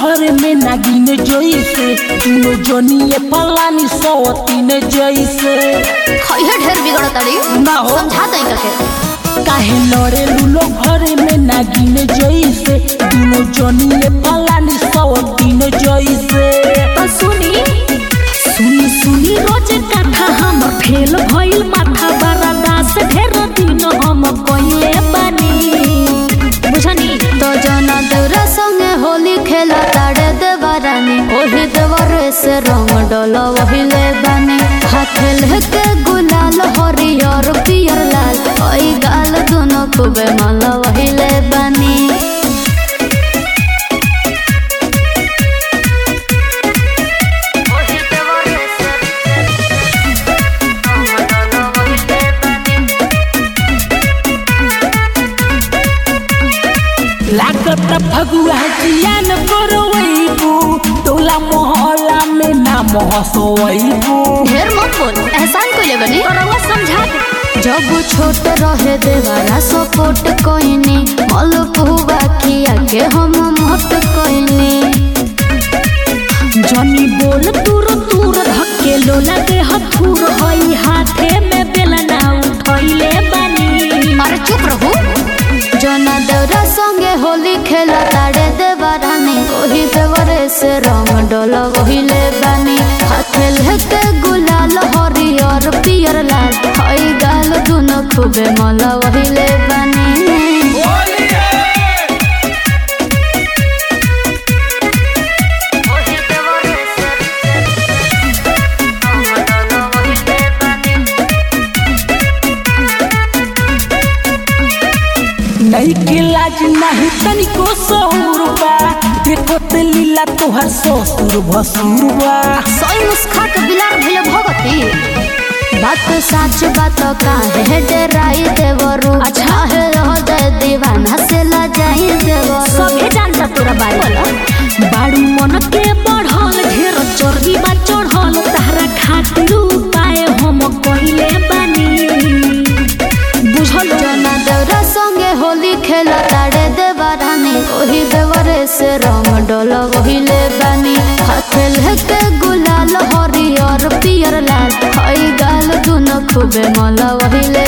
घर में नागिन जैसे दुनो जनिए पलानी सवतीन जैसे खैहे ढेर बिगड़ तड़ी ना हो। समझा दई के काहे लड़े लूलो घर में नागिन जैसे दुनो जनिए पलानी सवतीन जैसे तो सुनी सुनी सुनी रोज कथा हमर फेल भइल माथा बड़ा दास ढेर दिन हम कइले बानी बुझनी तो जना देवरा संगे होली खेला ताड़े देवरानी ओही देवरे से रंग डोलो वही ले बानी हाथ लेके गुलाल हरियर पियर लाल ओई गाल दोनों खूबे माला वही ले बानी लागत फगुआ जियान करवैबू टोला मोहल्ला में नाम हसवैबू ढेर मत बोल एहसान कोई ले बनी रउआ समझा दे जब छोट रहे देवारा सपोर्ट कोइनी मल पुआ किया के हम मोट कोइनी जनी बोल दूर दूर धक्के लो लगे हथुर हई हाथे में बेलना उठैले बानी अरे चुप रहू जना देवरा संगे होली खेला ताड़े देवरानी ओही देवरे से रंग डोला वही ले बानी हाथे लेके गुलाल हरियर पियर लाल हई गाल दुनो खूबे मला वही ले बानी नहीं के लाज नहीं तनिको सहुर बा देखो ते लीला तोहर ससुर भसुर बा सोई मुस्खा के बिलार भइले भगती बात सच बात काहे डराई देवरू अच्छा है रह दे दीवाना से ला जाई देवरू सभे जानता तोरा बारे बाड़ू मन के बढ़ल ढेर चर्बी बा चढ़ल तारा खातिर उपाय हम कइले बानी बुझल जना देवरा संगे होली खेला ताड़े देवरानी ओही देवरे से रंग डोलो वही ले बानी हाथे लेके गुलाल हरियर पियर लाल हई गाल दुनो खूबे मला वही ले